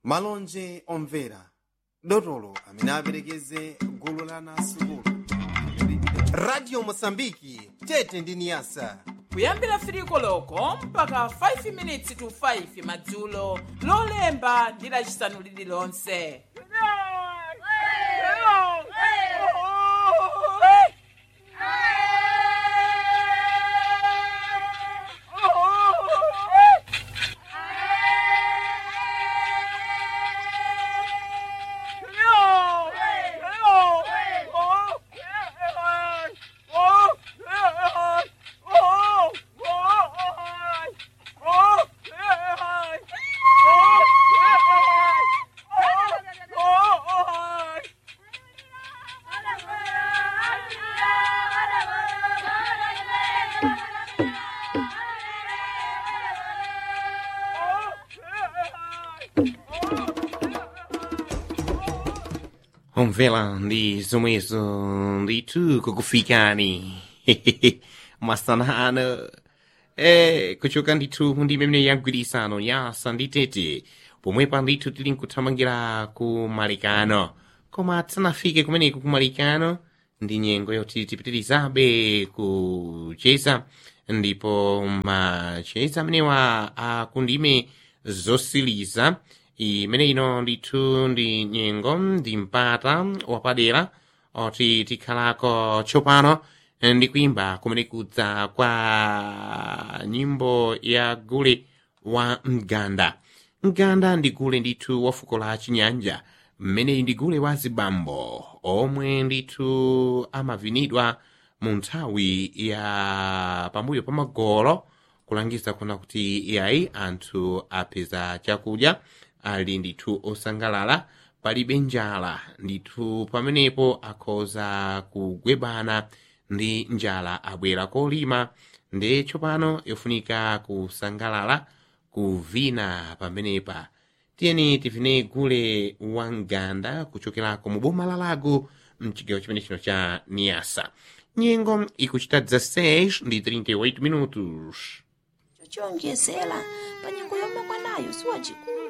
malonje omvera dotolo amene aperekeze gulu la anasukulu radio mosambiki tete ndi niyasa kuyambira firiko loko mpaka 5 minutes to 5 madzulo lolemba ndi lacisanu lililonse Omvela ndi zomwezo ndithu kukufikani masanano eh kuchoka ndithu ndi imene yagwirisano yasa ndi tete pomwepa ndithu tili nkuthamangira ku malikano koma tisanafike kumeneku ku malikano ndi nyengo yoti tipitirizabe kucheza ndipo macheza amenewa akundime zosiliza imene ino ndithu ndi nyengo ndi mpata wapadera oti tikhalako tsopano ndi kuimba kumene kudza kwa nyimbo ya gule wa mganda mganda ndi gule ndithu wa fuko la chinyanja mmeneyi ndi gule wa zibambo omwe ndithu amavinidwa mu nthawi ya pambuyo pa magolo kulangiza kuna kuti iyayi anthu apeza chakudya ali ndithu osangalala palibe njala ndithu pamenepo akhoza kugwebana ndi njala abwera kolima ndi tsopano yofunika kusangalala kuvina pamenepa tiyeni tivine gule wa mganda kuchokerako mu boma la lago mchigawo chimene chino cha niasa nyengo ikuchita 16 ndi 38 minutos chochongezera pa nyengo yomwe mwanayo siwacikulu